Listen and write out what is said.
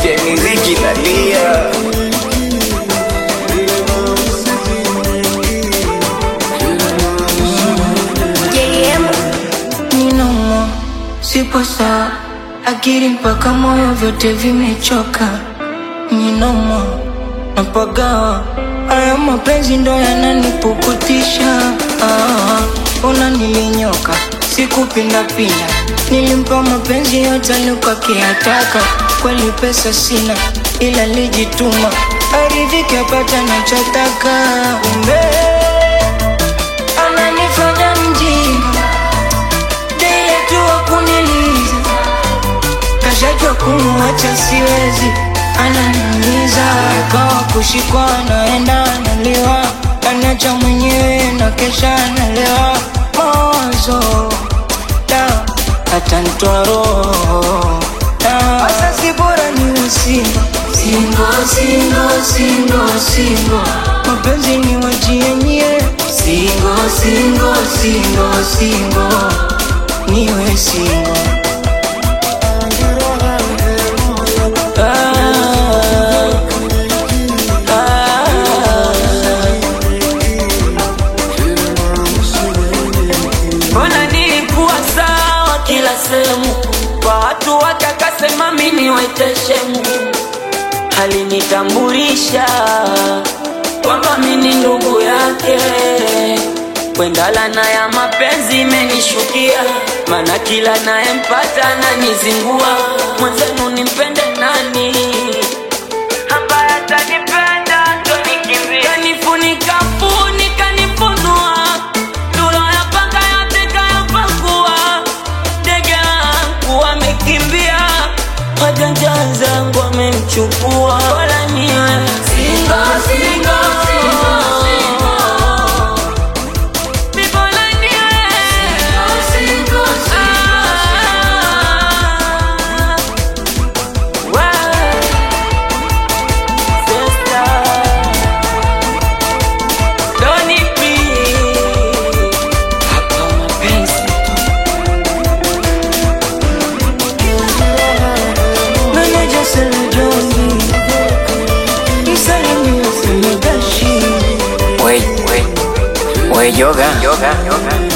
yani ziki nalia JM Ninomo, sipo sawa, akili mpaka moyo vyote vimechoka. Ninomo, napagawa, haya mapenzi ndo yananipukutisha. Ah, una nilinyoka, sikupindapinda, nilimpa mapenzi yote alikakiyataka. Kweli pesa sina, ila lijituma, aridhike apata nachotaka. Umbe ananifanya mjinga Dile tu wakuniliza Kashajua kumuacha siwezi Ananiumiza Kawa kushikwa naenda analiwa Anacha mwenyewe na kesha analewa Mawazo Da Hata nitoa roho Da Asa si bora ni usingo Singo, singo, singo, singo Mapenzi ni wajienye Singo, singo, singo, singo Niwe singo Mbona nilikuwa sawa kila sehemu, kwa watu watakasema mimi waiteshemu, alinitambulisha kwamba mimi ndugu yake. Kwendalana ya mapenzi imenishukia, maana kila nayempata ananizingua. Mwenzenu nimpende nani ambaye atanipenda ndo nikimbie, kanifunika funika nifunua tuloyapanga yote kayapakua, ndege wangu wamekimbia, wajanja zangu wamemchukua, wala niwe singo singo Bora niwe Ah, wewe, sister. Doni P. Hapa mapenzi Meneja Selejoni Msalimia Selegashi we we we yoga yoga yoga